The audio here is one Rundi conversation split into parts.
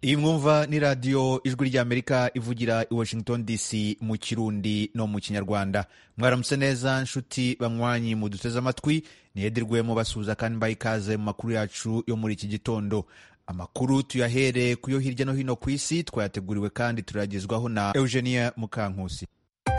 iyi mwumva ni radiyo ijwi ry'amerika ivugira i washington dc mu kirundi no mu kinyarwanda mwaramutse neza nshuti banywanyi muduteze amatwi niyedirwe mubasuhuza kandi mbaye ikaze mu makuru yacu yo muri iki gitondo amakuru tuyahere ku yo hirya no hino ku isi twayateguriwe kandi turayagezwaho na eugenia mukankusi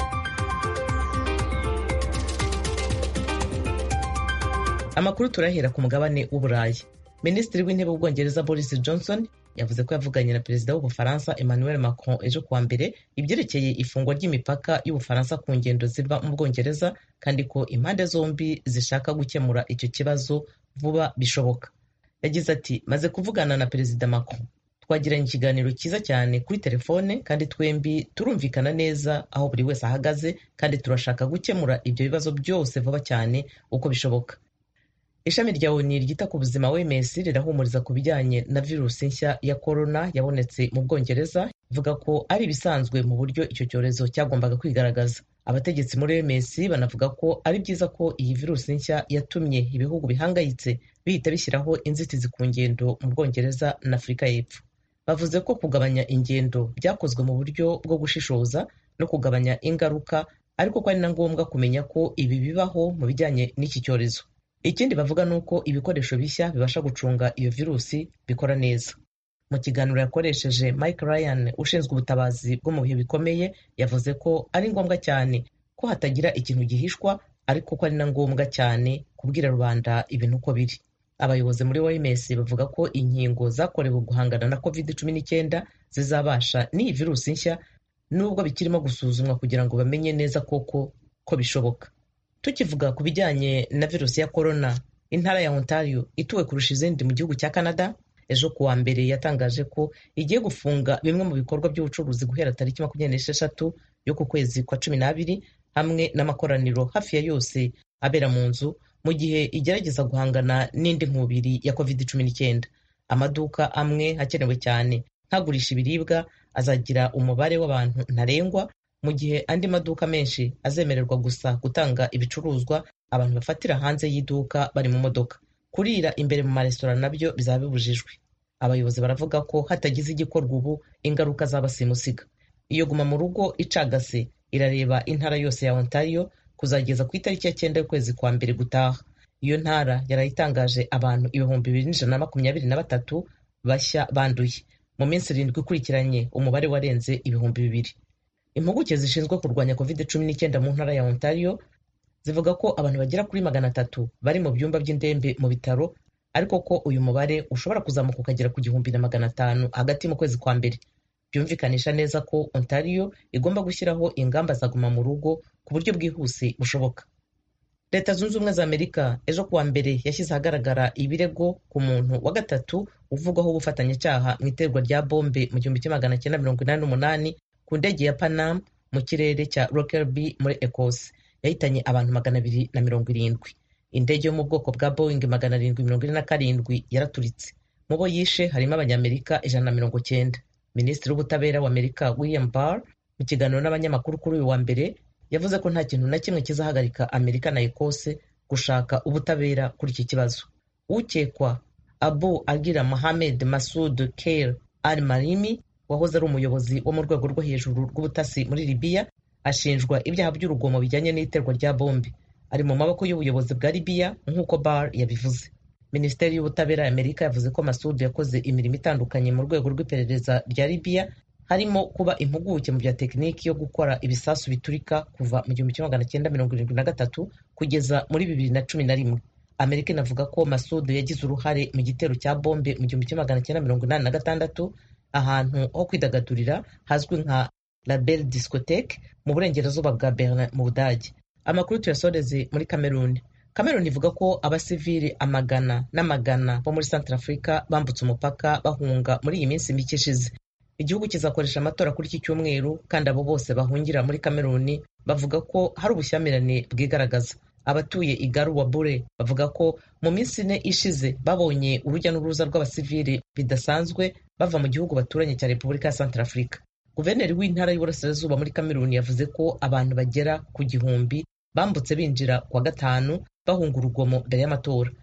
amakuru turahera ku mugabane w'uburayi minisitiri w'intebe w'ubwongereza boris johnson yavuze ko yavuganye na perezida w'ubufaransa emmanuel macron ejo kuwa mbere ibyerekeye ifungwa ry'imipaka y'ubufaransa ku ngendo ziva mu bwongereza kandi ko impande zombi zishaka gukemura icyo kibazo vuba bishoboka yagize ati maze kuvugana na perezida macron twagiranye ikiganiro cyiza cyane kuri telefone kandi twembi turumvikana neza aho buri wese ahagaze kandi turashaka gukemura ibyo bibazo byose vuba cyane uko bishoboka ishami rya oni ryita ku buzima wms rirahumuriza ku bijyanye na virusi nshya ya korona yabonetse mu bwongereza ivuga ko ari ibisanzwe mu buryo icyo cyorezo cyagombaga kwigaragaza abategetsi muri wms banavuga ko ari byiza ko iyi virusi nshya yatumye ibihugu bihangayitse bihita bishyiraho inzitizi ku ngendo mu bwongereza na afurika y'epfo bavuze ko kugabanya ingendo byakozwe mu buryo bwo gushishoza no kugabanya ingaruka ariko ko ari na ngombwa kumenya ko ibi bibaho mu bijyanye n'iki cyorezo ikindi bavuga ni uko ibikoresho bishya bibasha gucunga iyo virusi bikora neza mu kiganiro yakoresheje mike ryan ushinzwe ubutabazi bwo mu bihe bikomeye yavuze ko ari ngombwa cyane ko hatagira ikintu gihishwa ariko ko ari na ngombwa cyane kubwira rubanda ibintu uko biri abayobozi muri oms bavuga ko inkingo zakorewe guhangana na covid cumi n'icyenda zizabasha n'iyi virusi nshya nubwo bikirimo gusuzumwa kugira ngo bamenye neza koko ko bishoboka tukivuga ku bijyanye na virusi ya korona intara ya ontario ituwe kurusha izindi mu gihugu cya canada ejo kuwa mbere yatangaje ko igiye gufunga bimwe mu bikorwa by'ubucuruzi guhera tariki makumyabiri n'esheshatu yo ku kwezi kwa cumi n'abiri hamwe n'amakoraniro hafi ya yose abera mu nzu mu gihe igerageza guhangana n'indi nkubiri ya covid cumi n'icyenda amaduka amwe hakenewe cyane nkagurisha ibiribwa azagira umubare w'abantu ntarengwa mu gihe andi maduka menshi azemererwa gusa gutanga ibicuruzwa abantu bafatira hanze y'iduka bari mu modoka kurira imbere mu maresitora nabyo bizaba bibujijwe abayobozi baravuga ko hatagize igikorwa ubu ingaruka zaba simusiga iyo guma mu rugo icagase irareba intara yose ya ontario kuzageza ku itariki ya cyenda y'ukwezi kwa mbere gutaha iyo ntara yarayitangaje abantu ibihumbi bibiri n'ijana na makumyabiri na batatu bashya banduye mu minsi irindwi ikurikiranye umubare warenze ibihumbi bibiri impuguke zishinzwe kurwanya covid cumi n'icyenda mu ntara ya ontario zivuga ko abantu bagera kuri magana atatu bari mu byumba by'indembe mu bitaro ariko ko uyu mubare ushobora kuzamuka ukagera ku gihumbi na magana atanu hagati mu kwezi kwa mbere byumvikanisha neza ko ontario igomba gushyiraho ingamba za guma mu rugo ku buryo bwihuse bushoboka leta zunze ubumwe za amerika ejo kuwa mbere yashyize ahagaragara ibirego ku muntu wa gatatu uvugwaho ubufatanyacyaha mu iterwa rya bombe mu gihumbi kimwe magana cyenda mirongo inani n'umunani ku ndege ya panam mu kirere cya rockerby muri ecosse yahitanye abantu magana abiri na mirongo irindwi indege yo mu bwoko bwa boeing magana arindwi mirongo ine na karindwi yaraturitse mu bo yishe harimo abanyamerika ijana na mirongo cyenda minisitiri w'ubutabera wa amerika william barr mu kiganiro n'abanyamakuru kuri uyu wa mbere yavuze ko nta kintu na kimwe kizahagarika amerika na ecosse gushaka ubutabera kuri iki kibazo ukekwa abu agira mohamed masud keir al marimi wahoze ari umuyobozi wo mu rwego rwo hejuru rw'ubutasi muri libiya ashinjwa ibyaha by'urugomo bijyanye n'iterwa rya bombe ari mu maboko y'ubuyobozi bwa libiya nk'uko bar yabivuze minisiteri y'ubutabera ya amerika yavuze ko masud yakoze imirimo itandukanye mu rwego rw'iperereza rya libiya harimo kuba impuguke mu bya tekiniki yo gukora ibisasu biturika kuva mu gihumbi kimwe magana cyenda mirongo irindwi na gatatu kugeza muri bibiri na cumi na rimwe amerika inavuga ko masud yagize uruhare mu gitero cya bombe mu gihumbi kimwe magana cyenda mirongo inani na gatandatu ahantu ho kwidagadurira hazwi nka label discotheque mu burengerazuba bwa berlin mu budage amakuru tuyasoreze muri cameroon cameroon ivuga ko abasivili amagana n'amagana bo muri centre africa bambutse umupaka bahunga muri iyi minsi mike ishize igihugu kizakoresha amatora kuri iki cyumweru kandi abo bose bahungira muri cameroon bavuga ko hari ubushyamirane bwigaragaza abatuye igaru wa bure bavuga ko mu minsi ine ishize babonye urujya n'uruza rw'abasivili bidasanzwe bava mu gihugu baturanye cya repubulika ya centre africa guverineri w'intara y'uburasirazuba muri cameroon yavuze ko abantu bagera ku gihumbi bambutse binjira kuwa gatanu bahunga urugomo mbere y'amatora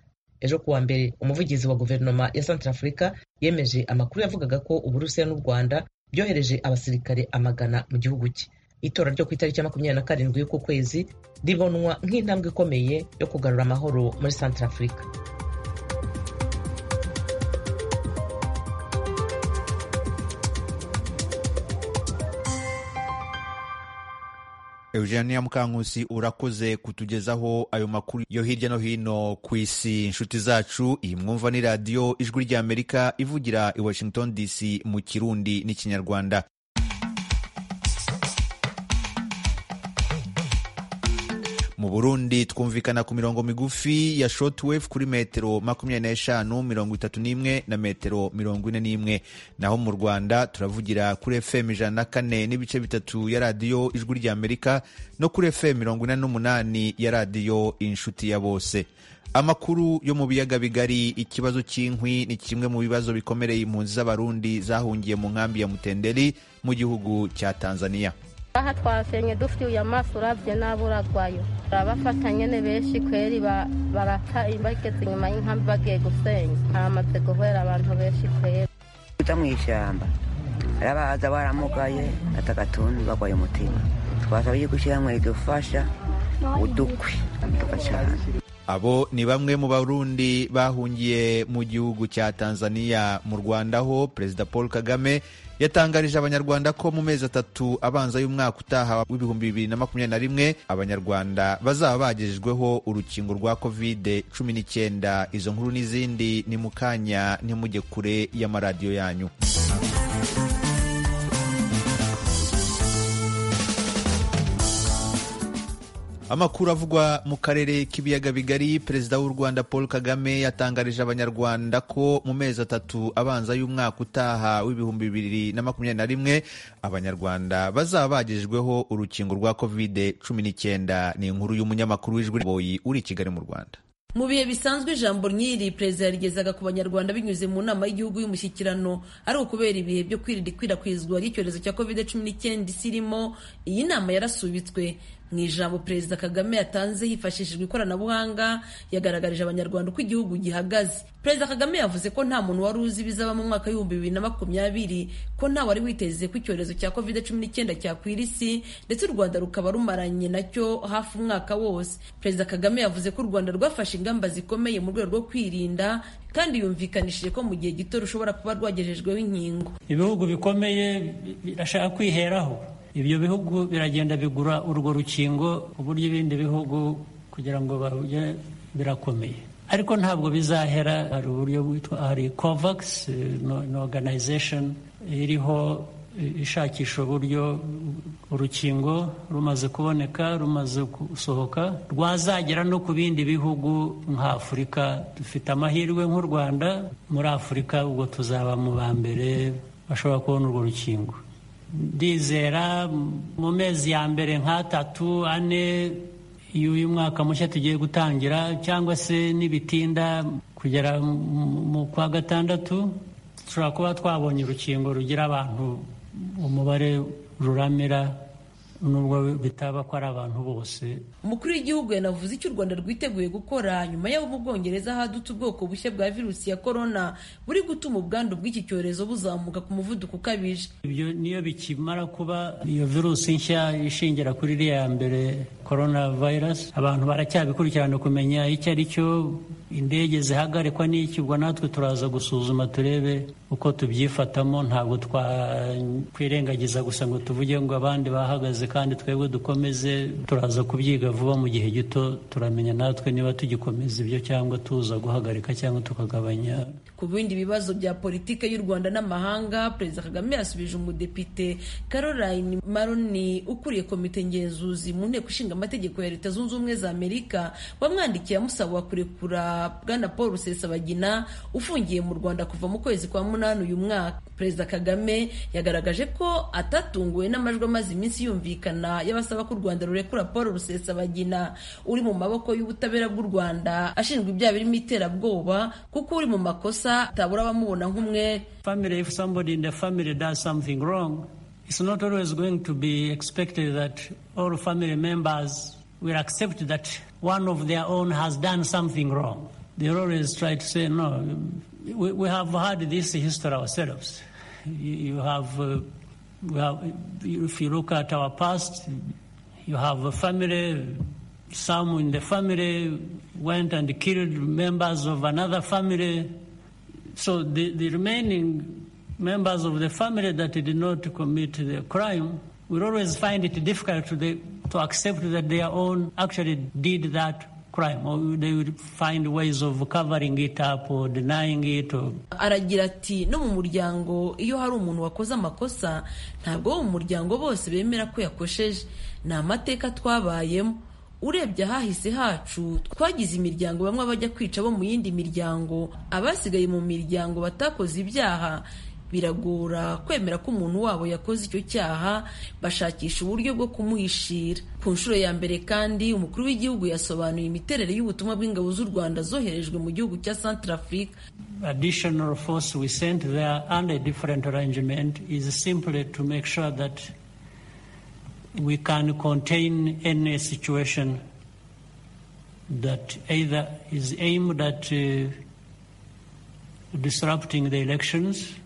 ejo kuwa mbere umuvugizi wa guverinoma ya Centrafrica yemeje amakuru yavugaga ko uburusiya n'u rwanda byohereje abasirikare amagana mu gihugu cye itora ryo ku itariki ya makumyabiri na karindwi y'uku kwezi ribonwa nk'intambwe ikomeye yo kugarura amahoro muri Centrafrica Eugenia Mukankusi urakoze kutugezaho ayo makuru yo hirya no hino ku isi inshuti zacu iyi mwumva ni radiyo ijwi ry'Amerika ivugira i Washington DC mu kirundi n'ikinyarwanda mu burundi twumvikana ku mirongo migufi ya shortwave kuri metero makumyabiri n'eshanu mirongo itatu n'imwe na metero mirongo ine n'imwe naho mu rwanda turavugira kuri fm ijana na kane n'ibice bitatu ya radiyo ijwi ry'amerika no kuri fm mirongo ine n'umunani ya radiyo inshuti ya bose amakuru yo mu biyaga bigari ikibazo cy'inkwi ni kimwe mu bibazo bikomereye impunzi z'abarundi zahungiye mu nkambi ya mutenderi mu gihugu cya tanzania aha twasenye dufite amaso urabye n'aburagwayo barabafata nyine benshi kweri barata bageze inyuma y'inkambi bagiye gusenya haramaze guhera abantu benshi kweri uza mu ishyamba arabaza baramugaye atagatuntu bagwaye umutima twasaba yuko ishyirahamwe ridufasha udukwi tugacana abo ni bamwe mu barundi bahungiye mu gihugu cya tanzania mu rwanda ho perezida paul kagame yatangarije abanyarwanda ko mu mezi atatu abanza y'umwaka utaha w'ibihumbi bibiri na makumyabiri na rimwe abanyarwanda bazaba bagejejweho urukingo rwa kovide cumi n'icyenda izo nkuru n'izindi ni mu kanya ntimujye kure y'amaradiyo yanyu amakuru avugwa mu karere k'ibiyaga bigari perezida w'u rwanda paul kagame yatangarije abanyarwanda ko mu mezi atatu abanza y'umwaka utaha w'ibihumbi bibiri na makumyabiri na rimwe abanyarwanda bazaba bagejejweho urukingo rwa kovide cumi n'icyenda ni inkuru y'umunyamakuru w'ijwi boyi uri i kigali mu rwanda mu bihe bisanzwe ijambo nyiri perezida yarigezaga ku banyarwanda binyuze mu nama y'igihugu y'umushyikirano ari ukubera ibihe byo kwirinda ikwirakwizwa ry'icyorezo cya covid cumi n'icyenda isi irimo iyi nama yarasubitswe mu ijambo perezida kagame yatanze hifashishijwe ikoranabuhanga yagaragarije abanyarwanda uko igihugu gihagaze perezida kagame yavuze ko nta muntu wari uzi ibizaba mu mwaka w'ibihumbi bibiri na makumyabiri ko nta wari witeze ko icyorezo cya covid cumi n'icyenda cyakwira isi ndetse u rwanda rukaba rumaranye nacyo hafi umwaka wose perezida kagame yavuze ko u rwanda rwafashe ingamba zikomeye mu rwego rwo kwirinda kandi yumvikanishije ko mu gihe gito rushobora kuba rwagejejweho inkingo ibihugu bikomeye birashaka kwiheraho ibyo bihugu biragenda bigura urwo rukingo uburyo ibindi bihugu kugira ngo barujye birakomeye ariko ntabwo bizahera hari uburyo bwitwa hari covax ni organization iriho ishakisha uburyo urukingo rumaze kuboneka rumaze gusohoka rwazagera no ku bindi bihugu nka afurika dufite amahirwe nk'u rwanda muri afurika ubwo tuzaba mu ba mbere bashobora kubona urwo rukingo ndizera mu mezi ya mbere nk'atatu ane y'uyu mwaka mushya tugiye gutangira cyangwa se n'ibitinda kugera mu kwa gatandatu dushobora kuba twabonye urukingo rugira abantu umubare ruramira nubwo bitaba ko ari abantu bose umukuru w'igihugu yanavuze icyo u rwanda rwiteguye gukora nyuma y'aho mu bwongereza hadutse ubwoko bushya bwa virusi ya korona buri gutuma ubwandu bw'iki cyorezo buzamuka ku muvuduko ukabije ibyo niyo bikimara kuba iyo virusi nshya ishingira kuri iriya ya mbere korona vayirasi abantu baracyabikurikirana kumenya icyo ari cyo indege zihagarikwa n'iki ubwo natwe turaza gusuzuma turebe uko tubyifatamo ntabwo twakwirengagiza gusa ngo tuvuge ngo abandi bahagaze kandi twebwe dukomeze turaza kubyiga vuba mu gihe gito turamenya natwe niba tugikomeza ibyo cyangwa tuza guhagarika cyangwa tukagabanya ku bindi bibazo bya politiki y'u rwanda n'amahanga perezida kagame yasubije umudepite caroline maroni ukuriye komite ngenzuzi mu nteko ishinga amategeko ya leta zunze ubumwe za amerika wamwandikiye amusaba kurekura bwana paul rusesabagina ufungiye mu rwanda kuva mu kwezi kwa munani uyu mwaka perezida kagame yagaragaje ko atatunguwe n'amajwi amaze iminsi yumvikana y'abasaba ko u rwanda rurekura paul rusesabagina uri mu maboko y'ubutabera bw'u rwanda ashinjwa ibyaha birimo iterabwoba kuko uri mu makosa atabura abamubona nk'umwe family if somebody in the family does something wrong it's not always going to be expected that all family members will accept that one of their own has done something wrong they always try to say, no, we, we have had this history ourselves. You, you have, uh, we have, if you look at our past, you have a family, some in the family went and killed members of another family. So the, the remaining members of the family that did not commit the crime will always find it difficult to, the, to accept that their own actually did that crime or they will find ways of covering it up or denying it or... aragira ati no mu muryango iyo hari umuntu wakoze amakosa ntabwo wo mu muryango bose bemera ko yakosheje ni amateka twabayemo urebye ahahise hacu twagize imiryango bamwe bajya kwica bo mu yindi miryango abasigaye mu miryango batakoze ibyaha biragora kwemera ko umuntu wabo yakoze icyo cyaha bashakisha uburyo bwo kumuhishira ku nshuro ya mbere kandi umukuru w'igihugu yasobanuye imiterere y'ubutumwa bw'ingabo z'u rwanda zoherejwe mu gihugu cya centrafrique additional force we sent there under a different arrangement is simply to make sure that we can contain any situation that either is aimed at uh, disrupting the elections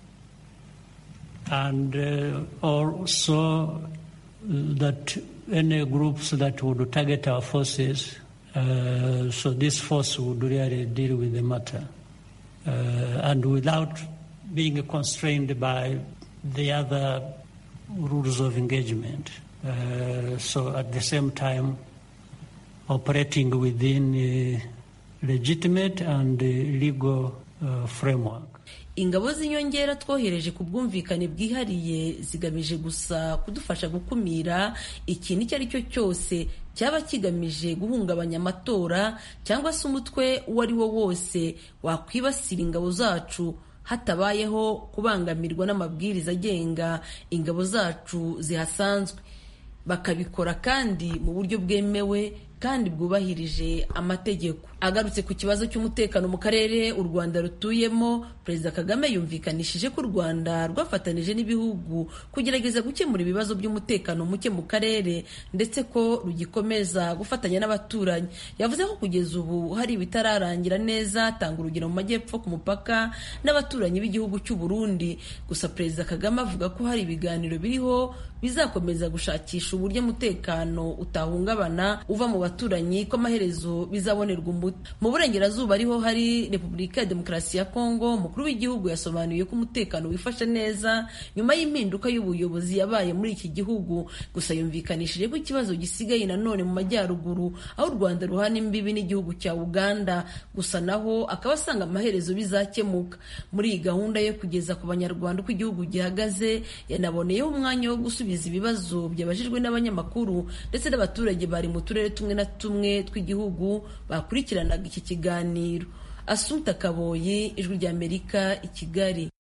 and uh, also that any groups that would target our forces, uh, so this force would really deal with the matter. Uh, and without being constrained by the other rules of engagement. so at the same time, operating within a legitimate and legal framework. ingabo z'inyongera twohereje ku bwumvikane bwihariye zigamije gusa kudufasha gukumira ikintu icyo ari cyo cyose cyaba kigamije guhungabanya amatora cyangwa se umutwe uwo ari wo wose wakwibasira ingabo zacu hatabayeho kubangamirwa n'amabwiriza agenga ingabo zacu zihasanzwe bakabikora kandi mu buryo bwemewe kandi bwubahirije amategeko agarutse ku kibazo cy'umutekano mu karere u rwanda rutuyemo perezida kagame yumvikanishije ko u rwanda rwafatanije n'ibihugu kugerageza gukemura ibibazo by'umutekano muke mu karere ndetse ko rugikomeza gufatanya n'abaturanyi yavuze ko kugeza ubu hari ibitararangira neza atanga urugero mu majyepfo ku mupaka n'abaturanyi b'igihugu cy'u burundi gusa perezida kagame avuga ko hari ibiganiro biriho bizakomeza gushakisha uburyo umutekano utahungabana uva mu baturanyi ko amaherezo bizabonerwa umuti mu burengerazuba ariho hari repubulika ya demokarasi ya kongo umukuru w'igihugu yasobanuye ko umutekano wifashe neza nyuma y'impinduka y'ubuyobozi yabaye muri iki gihugu gusa yumvikanishije ko ikibazo gisigaye nanone mu majyaruguru aho u rwanda ruhana imbibi n'igihugu cya uganda gusa naho akaba asanga amaherezo bizakemuka muri iyi gahunda yo kugeza ku banyarwanda uko igihugu gihagaze yanaboneyeho umwanya wo gusubiza ibibazo byabajijwe n'abanyamakuru ndetse n'abaturage bari mu turere tumwe na tumwe tw'igihugu bakurikiranaga iki kiganiro asumta kaboye ijwi ry'amerika i kigali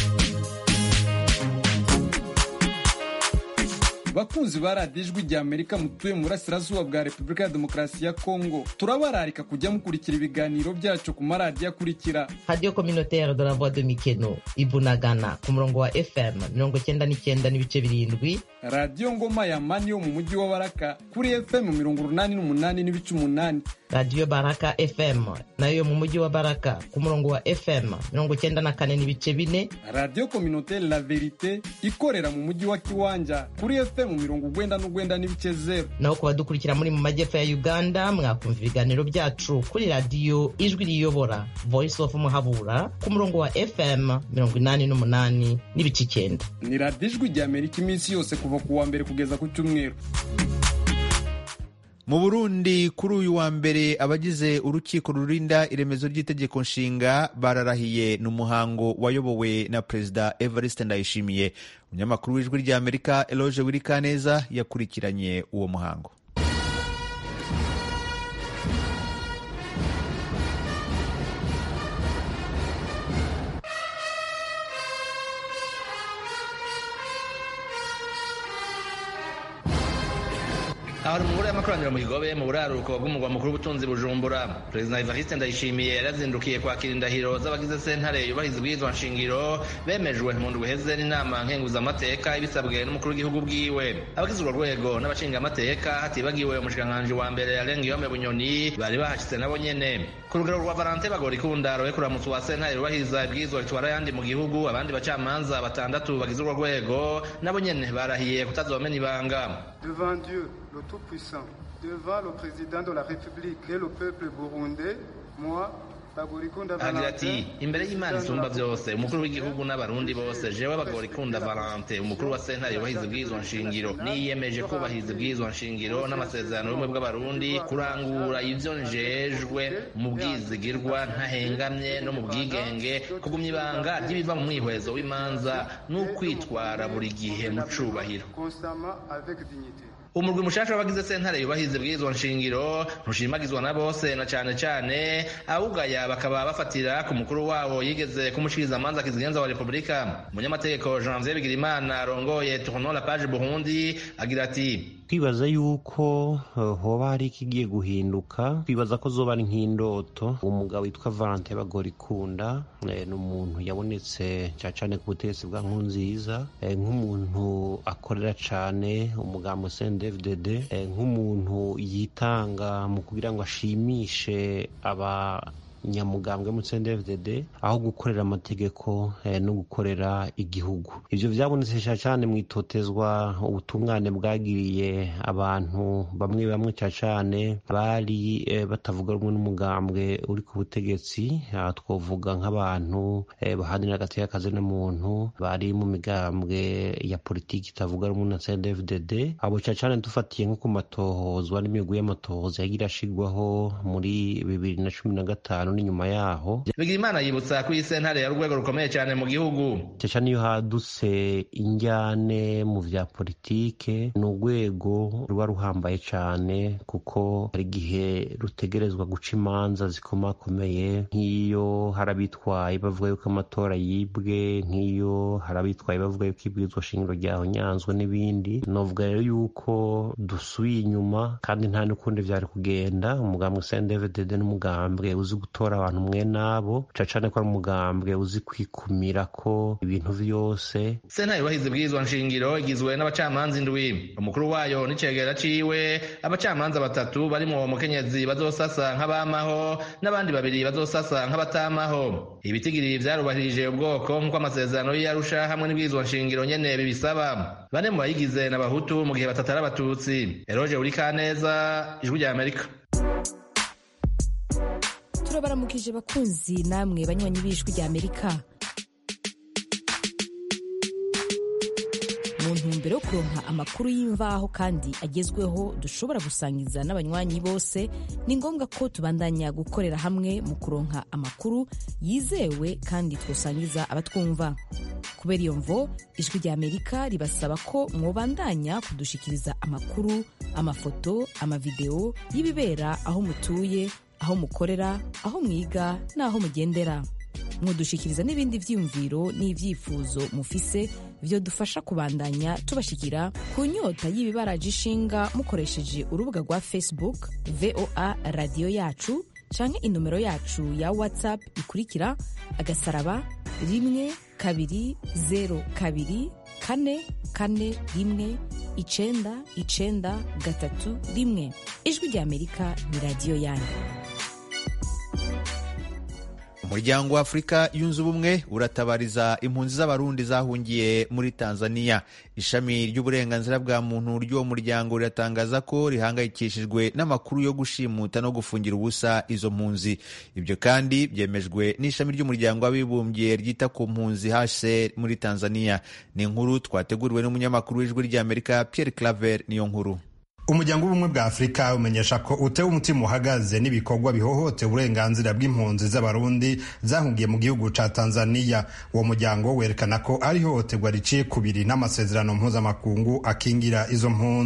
bakunzi ba radiyo ijwi rya amerika mutuye mu burasirazuba bwa repubulika ya demokarasi ya kongo turabararika kujya mukurikira ibiganiro byacu ku maradiyo akurikira radiyo kominotere de la voix de mikeno ibunagana ku murongo wa fm mirongo cyenda n'icyenda n'ibice birindwi radiyo ngoma ya mani yo mu mujyi wa baraka kuri fm mirongo urunani n'umunani n'ibice umunani radiyo baraka fm nayo yo mu mujyi wa baraka ku murongo wa fm mirongo cyenda na kane n'ibice bine radiyo kominotere la verite ikorera mu mujyi wa kiwanja kuri fm mirongo ugwenda n'ugwenda n'ibice zeru naho ku badukurikira muri mu majyepfo ya uganda mwakumva ibiganiro byacu kuri radiyo ijwi riyobora voice of muhabura ku murongo wa fm mirongo inani n'umunani n'ibice icyenda ni radiyo ijwi rya amerika iminsi yose kuva ku wa mbere kugeza ku cyumweru mu burundi kuri uyu wa mbere abagize urukiko rurinda iremezo ry'itegeko nshinga bararahiye ni umuhango wayobowe na perezida evariste ndayishimiye umunyamakuru w'ijwi ry'amerika eloge wirikaneza yakurikiranye uwo muhango hari mu ngoro y'amakoraniro mu kigobe mu buraruko bw'umugwa mukuru w'ubutunzi bujumbura perezida evariste ndayishimiye yarazindukiye kwakira indahiro z'abagize sentare yubahiriza ubwirizwa nshingiro bemejwe mu ndwi iheze n'inama nkenguzamateka ibisabwe n'umukuru w'igihugu bwiwe abagize urwo rwego n'abashingamateka hatibagiwe umushikiranganji wa mbere yarenga iyome bunyoni bari bahashitse nabo nyene ku rugero rwa valante bagorikunda roye kuramutsa wa sentare yubahiriza ibwirizwa bitwara ayandi mu gihugu abandi bacamanza batandatu bagize urwo rwego nabo nyene barahiye kutazomena ibanga devant Dieu le Tout-Puissant, devant le président de la République et le peuple burundais, moi, agira ati imbere y'imana isumba byose umukuru w'igihugu n'abarundi bose jewe bagorikunda valante umukuru wa sentare yubahiriza ubwirizwa nshingiro niyemeje kubahiriza ubwirizwa nshingiro n'amasezerano y'ubumwe bw'abarundi kurangura ivyo njejwe mu bwizigirwa ntahengamye no mu bwigenge kugumya ibanga ry'ibiva mu mwihwezo w'imanza n'ukwitwara buri gihe mu cubahiro umurwi mushasha w'abagize sentare yubahiriza ibwirizwa nshingiro ntushimagizwa na bose na cane cane awugaya bakaba bafatira ku mukuru wabo yigeze kumushikiriza amanza kizigenza wa repubulika umunyamategeko janvier bigirimana arongoye tournon la page burundi agira ati twibaza yuko uh, hoba hari ikigiye guhinduka twibaza ko zoba ari nk'indoto umugabo witwa valante bagorikunda eh, ni umuntu yabonetse cyane cyane ku butegetsi bwa nkunziza eh, nk'umuntu akorera cyane umugambo cndfdd eh, nk'umuntu yitanga mu kugira ngo ashimishe aba nyamugambwe mu CNDD-FDD aho gukorera amategeko eh, no gukorera igihugu ivyo vyabonetse cyane mu itotezwa ubutungane bwagiriye abantu bamwe bamwe cyane bari eh, batavuga rumwe n'umugambwe uri ku butegetsi aha twovuga nk'abantu eh, bahanira agateka kazi n'umuntu bari mu migambwe ya politiki itavuga rumwe na CNDD-FDD abo cyane dufatiye nko ku matohozwa n'imigwi y'amatohoza yagira ashigwaho muri bibiri na cumi na gatanu n'inyuma yaho bigirimana yibutsa ko iyi sentare ya urwego rukomeye cyane mu gihugu cyane iyo hadutse injyane mu vya politike ni urwego ruba ruhambaye cyane kuko hari igihe rutegerezwa guca imanza zikomakomeye nk'iyo hari abitwaye bavuga yuko amatora yibwe nk'iyo hari abitwaye bavuga yuko ibwirizwa shingiro ryahonyanzwe n'ibindi novuga rero yuko dusubiye inyuma kandi nta n'ukundi vyari kugenda umugambwe CNDD-FDD n'umugambwe uzi gutora abantu mwe nabo cane ko ari umugambwe uzi kwikumira ko ibintu vyose sentare yubahiriza ibwirizwa nshingiro igizwe n'abacamanza indwi umukuru wayo n'icegera ciwe abacamanza batatu barimwo umukenyezi bazosasa nk'abamaho n'abandi babiri bazosasa nk'abatamaho ibitigiri vyarubahirije ubwoko nk'uko amasezerano y'iyarusha hamwe n'ibwirizwa nshingiro nyene bibisaba bane mu bayigize n'abahutu mu gihe batatu ari abatutsi eroje urikaneza ijwi rya amerika turabaramukije bakunzi namwe banywanyi b'ijwi rya amerika mu ntumbero yo kuronka amakuru y'imvaho kandi agezweho dushobora gusangiza n'abanywanyi bose ni ngombwa ko tubandanya gukorera hamwe mu kuronka amakuru yizewe kandi twosangiza abatwumva kubera iyo mvo ijwi rya amerika ribasaba ko mwobandanya kudushikiriza amakuru amafoto amavideo y'ibibera aho mutuye aho mukorera aho mwiga n'aho mugendera mwodushikiriza n'ibindi vyiyumviro n'ivyifuzo mufise vyo dufasha kubandanya tubashikira ku nyota y'ibibaraje ishinga mukoresheje urubuga rwa facebook voa radiyo yacu canke inomero yacu ya whatsapp ikurikira agasaraba rimwe kabiri zero kabiri kane kane rimwe icenda icenda gatatu rimwe ijwi rya amerika ni radiyo yanyu umuryango wa afurika yunze ubumwe uratabariza impunzi z'abarundi zahungiye muri tanzania ishami ry'uburenganzira bwa muntu ry'uwo muryango riratangaza ko rihangayikishijwe n'amakuru yo gushimuta no gufungira ubusa izo mpunzi ibyo kandi byemejwe n'ishami ry'umuryango w'abibumbye ryita ku mpunzi hcr muri tanzania ni inkuru twateguriwe n'umunyamakuru w'ijwi ry'amerika pierre claver niyo nkuru umuryango w'ubumwe bwa afurika umenyesha ko utewe umutima uhagaze n'ibikorwa bihohotera uburenganzira bw'impunzi z'abarundi zahungiye mu gihugu ca tanzania uwo muryango werekana ko ari ihohoterwa riciye kubiri n'amasezerano mpuzamakungu akingira izo mpunzi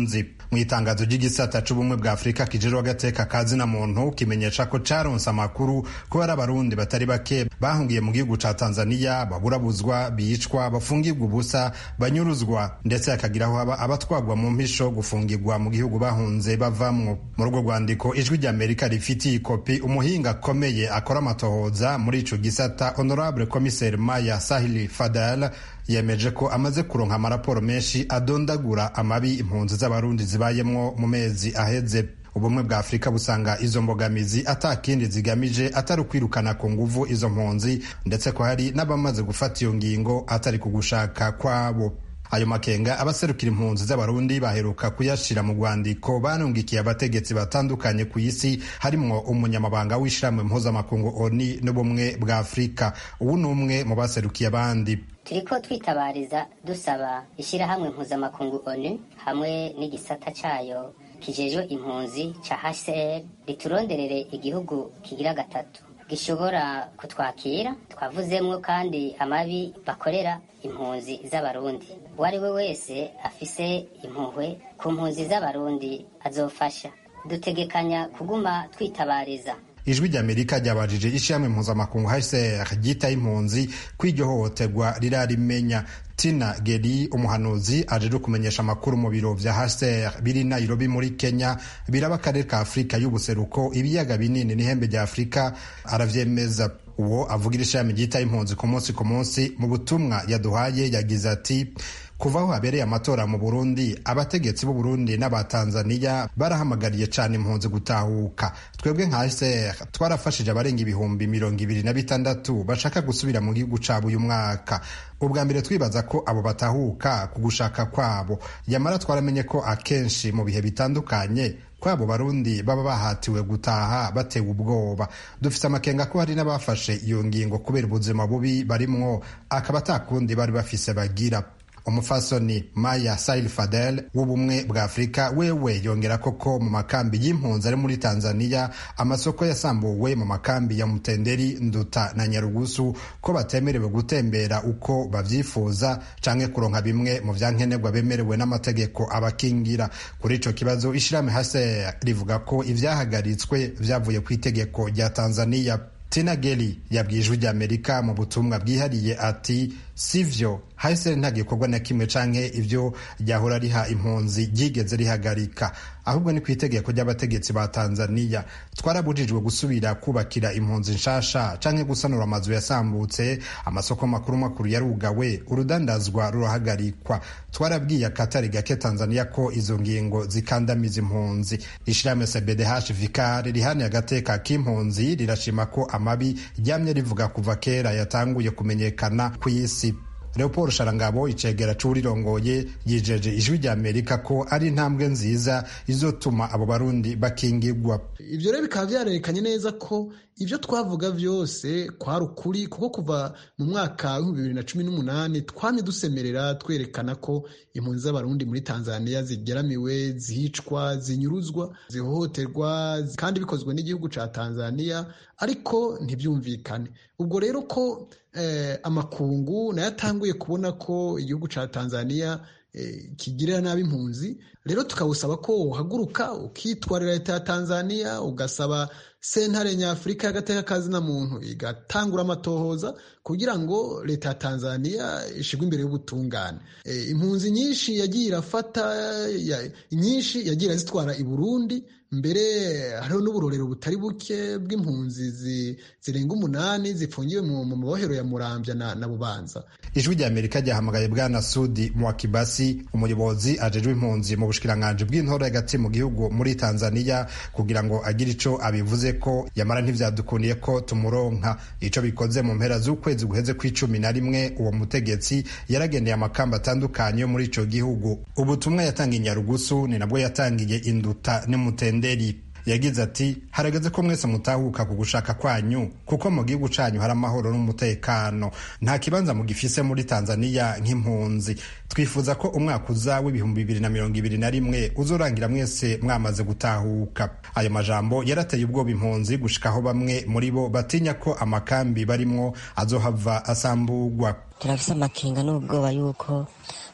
mu itangazo ry'igisata c'ubumwe bwa afurika kijejwe agateka ka zina muntu kimenyesha ko caronse amakuru ko hari abarundi batari bake bahungiye mu gihugu ca tanzaniya baburabuzwa bicwa bafungirwa ubusa banyuruzwa ndetse hakagiraho haba abatwagwa mu mpisho gufungirwa mu gihugu bahunze bavamwo muri urwo rwandiko ijwi ry'amerika rifitiye ikopi umuhinga akomeye akora amatohoza muri ico gisata honorable commissaire maya sahili fadal yemeje ko amaze kuronka amaraporo menshi adondagura amabi impunzi z'abarundi zibayemwo mu mezi aheze ubumwe bwa afurika busanga izo mbogamizi atakindi zigamije atari ukwirukana ku nguvu izo mpunzi ndetse ko hari n'abamaze gufata iyo ngingo atari ku gushaka kwabo ayo makenga abaserukira impunzi z'abarundi baheruka kuyashira mu rwandiko banungikiye abategetsi batandukanye ku isi harimwo umunyamabanga w'ishyirahamwe mpuzamakungu oni n'ubumwe bwa afurika ubu ni umwe mu baserukiye abandi turiko twitabariza dusaba ishyirahamwe mpuzamakungu onu hamwe n'igisata cayo kijejwe impunzi ca hcr rituronderere igihugu kigira gatatu gishobora kutwakira twavuzemwo kandi amabi bakorera impunzi z'abarundi uwo ari we wese afise impuhwe ku mpunzi z'abarundi azofasha dutegekanya kuguma twitabariza ijwi ry'amerika ryabajije ishyirahamwe mpuzamakungu hcr ryitaye impunzi ko iryo hohoterwa rirarimenya tina geri umuhanuzi ajeje kumenyesha amakuru mu biro vya hcr biri nairobi muri kenya biraba akarere ka afurika y'ubuseruko ibiyaga binini n'ihembe rya afurika aravyemeza uwo avugira ishami ryitaye impunzi ku munsi ku munsi mu butumwa yaduhaye yagize ati kuva aho habereye amatora mu burundi abategetsi b'u burundi n'abatanzaniya barahamagariye cane impunzi gutahuka twebwe nka hcr twarafashije abarenga ibihumbi mirongo ibiri na bitandatu bashaka gusubira mu gihugu cabo uyu mwaka ubwa mbere twibaza ko abo batahuka ku gushaka kwabo yamara twaramenye ko akenshi mu bihe bitandukanye kwabo barundi baba bahatiwe gutaha batewe ubwoba dufite amakenga ko hari n'abafashe iyo ngingo kubera ubuzima bubi barimwo akaba atakundi bari bafise bagira umufasoni maya sail fadel w'ubumwe bwa afurika wewe yongera koko mu makambi y'impunzi ari muri tanzania amasoko yasambuwe mu makambi ya mutenderi nduta na nyarugusu ko batemerewe gutembera uko bavyifuza canke kuronka bimwe mu vyankenerwa bemerewe n'amategeko abakingira kuri ico kibazo ishirahamwe hase rivuga ko ivyahagaritswe vyavuye ku itegeko rya tanzania tina geli yabwiye ijwi ry'amerika mu butumwa bwihariye ati sivyo hahise nta gikorwa na kimwe canke ivyo ryahora riha impunzi ryigeze rihagarika ahubwo ni ku itegeko ry'abategetsi ba tanzaniya twarabujijwe gusubira kubakira impunzi nshasha canke gusanura amazu yasambutse amasoko makuru makuru yarugawe urudandazwa rurahagarikwa twarabwiye akatari gake tanzaniya ko izo ngingo zikandamiza impunzi ishirahamwe cbdh vikar rihaniye agateka k'impunzi rirashima ko amabi ryamye rivuga kuva kera yatanguye kumenyekana ku isi leopold sharangabo icegera c'uwurirongoye yijeje ijwi rya amerika ko ari intambwe nziza izotuma abo barundi bakingirwa ivyo rero bikaba vyarerekanye neza ko ivyo twavuga vyose kwari ukuri kuko kuva mu mwaka w'ibihumbi bibiri na cumi n'umunani twamye dusemerera twerekana ko impunzi z'abarundi muri tanzania zigeramiwe zicwa zinyuruzwa zihohoterwa kandi bikozwe n'igihugu ca tanzania ariko ntibyumvikane ubwo rero ko eh, amakungu nayo atanguye kubona ko igihugu ca tanzania eh, kigirira nabi impunzi rero tukawusaba ko uhaguruka ukitwarira leta ya tanzania ugasaba sentare nyafurika y'agateka kazina muntu igatangura amatohoza kugira ngo leta ya tanzania ishigwe imbere y'ubutungane e, impunzi nyinshi yagiye irafata ya, nyinshi yagiye irazitwara i burundi mbere hariho n'uburorero butari buke bw'impunzi zirenga umunani zifungiwe mu mabohero ya murambya na, na bubanza ijwi rya amerika ryahamagaye bwana sudi mwakibasi umuyobozi ajejwe impunzi mu bushikiranganji bw'intore hagati mu gihugu muri tanzania kugira ngo agire ico abivuze ko yamara ntivyadukundiye ko tumuronka ico bikoze mu mpera z'ukwezi guheze kw'icumi na rimwe uwo mutegetsi yaragendeye amakamba atandukanye yo muri ico gihugu ubutumwa yatangiye nyarugusu ni nabwo yatangiye induta n'umutenderi yagize ati harageze ko mwese mutahuka ku gushaka kwanyu kuko mu gihugu canyu hari amahoro n'umutekano nta kibanza mugifise muri tanzaniya nk'impunzi twifuza ko umwaka uza w'ibihumbi bibiri na mirongo ibiri na rimwe uzorangira mwese mwamaze gutahuka ayo majambo yarateye ubwoba impunzi gushikaho bamwe muri bo batinya ko amakambi barimwo azohava asambugwa turafise amakenga n'ubwoba yuko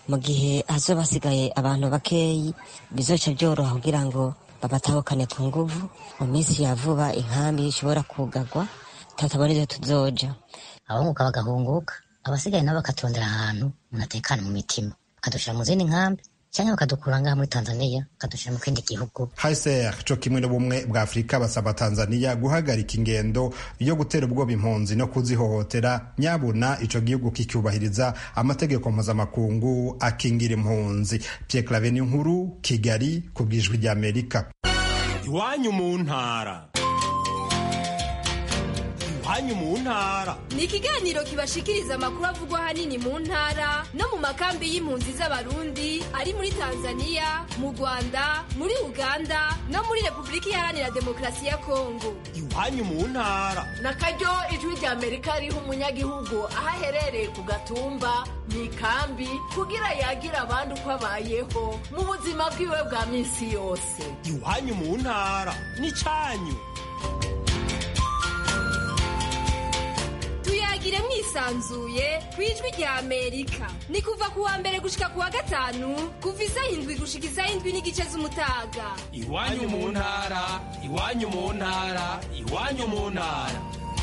mu gihe hazoba hasigaye abantu bakeyi bizoca byoroha kugira ngo babatahukane ku nguvu mu minsi ya vuba inkambi ishobora kugagwa tutabona ibyo tuzoja abahunguka bagahunguka abasigaye nabo bakatondera ahantu umuntu atekana mu mitima bakadushira mu zindi nkambi cyangwa bakadukura ngaha muri tanzania bakadushyira mu kindi gihugu haiser co kimwe n'ubumwe bwa afurika basaba tanzania guhagarika ingendo yo gutera ubwoba impunzi no kuzihohotera nyabuna ico gihugu kicyubahiriza amategeko mpuzamakungu akingira impunzi pierre clave nkuru kigali ku bwijwi ry'amerika iwanyu mu ntara iwanyu mu ntara ni ikiganiro kibashikiriza amakuru avugwa ahanini mu ntara no mu makambi y'impunzi z'abarundi ari muri tanzania mu rwanda muri uganda no muri repubulika iharanira demokarasi ya kongo iwanyu mu ntara na karyo ijwi rya amerika riha umunyagihugu aho aherereye ku gatumba mu ikambi kugira yagira abandi uko abayeho mu buzima bwiwe bwa minsi yose iwanyu mu ntara ni cyanyu tuyagire mwisanzuye ku ijwi rya amerika ni kuva ku wa mbere gushika ku wa gatanu kuva isaha indwi gushika isaha indwi n'igice z'umutaga iwanyu mu ntara iwanyu mu ntara iwanyu mu ntara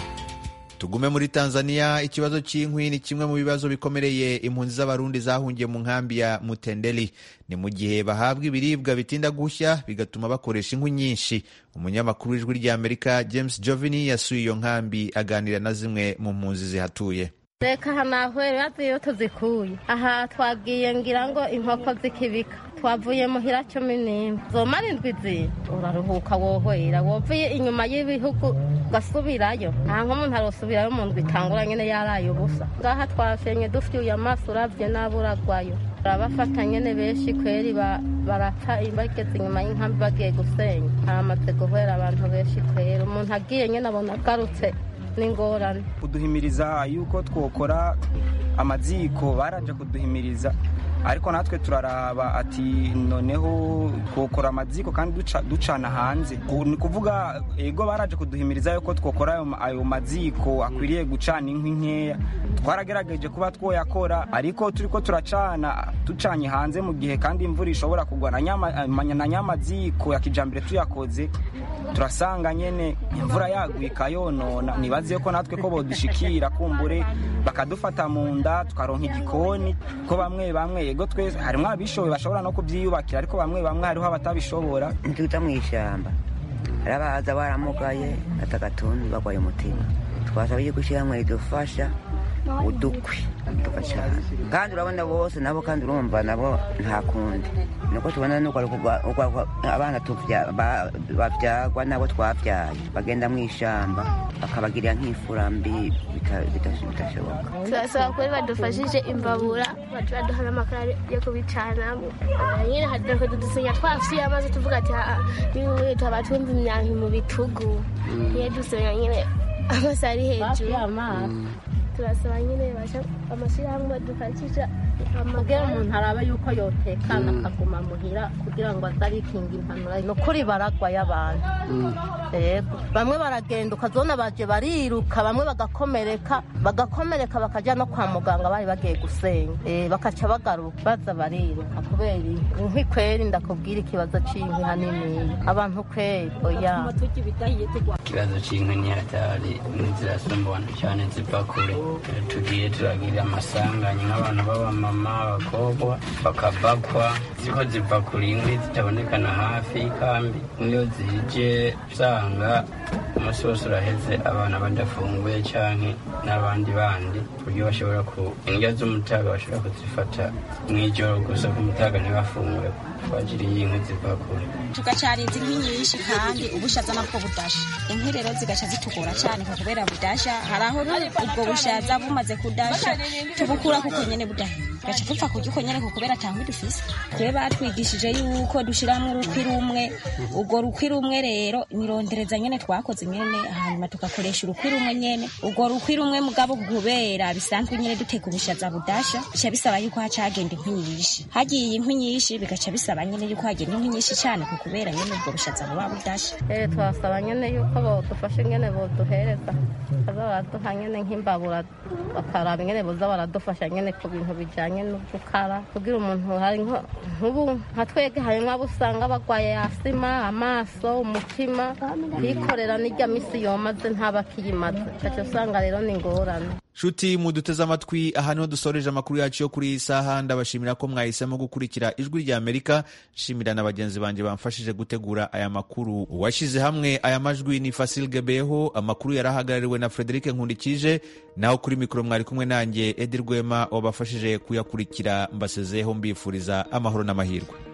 tugume muri tanzania ikibazo cy'inkwi ni kimwe mu bibazo bikomereye impunzi z'abarundi zahungiye mu nkambi ya mutendeli ni mu gihe bahabwa ibiribwa bitinda gushya bigatuma bakoresha inkwi nyinshi umunyamakuru w'ijwi ry'amerika james jovini yasuye iyo nkambi aganira na zimwe mu mpunzi zihatuye reka hanahwere bazi iyo tuzikuye aha twagiye ngira ngo inkoko zikibika twavuye muhira cumi n'imwe zomara indwi ziri uraruhuka wohwera wovuye inyuma y'ibihugu ugasubirayo nta nk'umuntu arosubirayo mu ndwi itangura nyine yaraye ubusa ngaha twashenye dufyuye amaso urabye n'abo uragwayo barabafata nyine benshi kweri barata bageze inyuma y'inkambi bagiye gusenya haramaze guhera abantu benshi kweri umuntu agiye nyine abona agarutse n'ingorane kuduhimiriza yuko twokora amaziko baraje kuduhimiriza ariko natwe turaraba ati noneho twokora amaziko kandi ducana hanze ni kuvuga ego baraje kuduhimiriza yuko twokora ayo maziko akwiriye gucana inkwi nkeya twaragerageje kuba twoyakora ariko turi ko turacana ducanye hanze mu gihe kandi imvura ishobora kugwa na nyamaziko ya kijambere tuyakoze turasanga nyene imvura yaguye ikayonona nibaze ko natwe ko bodushikira kumbure bakadufata mu nda tukaronka igikoni ko bamwe bamwe ego twese harimo abishoboye bashobora no kubyiyubakira ariko bamwe bamwe hariho abatabishobora ntituta mu ishyamba hari abaza baramugaye atagatuntu bagwaye umutima twasaba yuko ishyirahamwe ridufasha udukwi tugacana kandi urabona bose nabo kandi urumva nabo nta kundi nuko tubona nuko abana babyagwa nabo twabyaye bagenda mu ishyamba bakabagirira nk'imfura mbi bitashoboka turasaba kuri badufashije imbabura baduha n'amakara yo kubicanamo nyine hatako dudusinya twafitiye amazi tuvuga ati niwe tuba tumva imyanki mu bitugu niyo dusenya nyine amazi ari hejuru turasaba nyine basha amashyirahamwe badufashisha kugira umuntu araba yuko yotekana akaguma muhira kugira ngo azarikinga impanura ni ukuri baragwayo abantu yego bamwe baragenda ukazona baje bariruka bamwe bagakomereka bagakomereka bakajya no kwa muganga bari bagiye gusenya bakaca bagaruka baza bariruka kubera inkwi kweri ndakubwira ikibazo cy'inkwi hanini abantu kweri oya ikibazo cy'inkwi ni hatari zirasumbana cyane ziva kure tugiye turagira amasanganya nk'abantu b'abamama abakobwa bakabakwa ziko ziva kure inkwi zitabonekana hafi y'ikambi niyo zije usanga umunsi wose uraheze abana badafunguye cyangwa n'abandi bandi ku buryo bashobora ku indya z'umutaga bashobora kuzifata mu ijoro gusa ku mutaga ntibafunguye twagiriye inkwi ziva kure tugacarinza inkwi nyinshi kandi ubushaza nabwo budasha inkwi rero zigaca zitugora cyane kubera budasha hari aho ubwo bushaza bumaze kudasha tubukura kuko nyene budahiye gaca dupfa kurya uko nyene kubera atangwi dufise twe batwigishije yuko dushiramwo urukwi rumwe urwo rukwi rumwe rero nirondereza nyene twakoze nyene hanyuma tugakoresha urukwi rumwe nyene urwo rukwi rumwe mugabo kubera bisanzwe nyene duteka ubushaza budasha bica bisaba yuko hacagenda inkwi nyinshi hagiye inkwi nyinshi bigaca bisaba dusaba nyene yuko hagenda inkwi nyinshi cane ku kubera nyene ubwo bushaza buba budasha eh twasaba nyene yuko bodufasha ingene boduhereza baza baraduha nyene nk'imbabura bakaraba ingene boza baradufasha nyene ku bintu bijanye no gukara kugira umuntu hari nko- nk'ubu nka twege harimwo abo usanga bagwaye asima amaso umutima kwikorera n'irya misi yomaze ntabakiyimaze ugaca usanga rero ni ingorane nshuti muduteze amatwi aha niho dusoreje amakuru yacu yo kuri iyi saha ndabashimira ko mwahisemo gukurikira ijwi rya amerika nshimira na bagenzi banjye bamfashije gutegura aya makuru uwashyize hamwe aya majwi ni fasil gebeho amakuru yari ahagarariwe na frederic nkundikije naho kuri mikoro mwari kumwe nanjye edi rwema wabafashije kuyakurikira mbasezeho mbifuriza amahoro n'amahirwe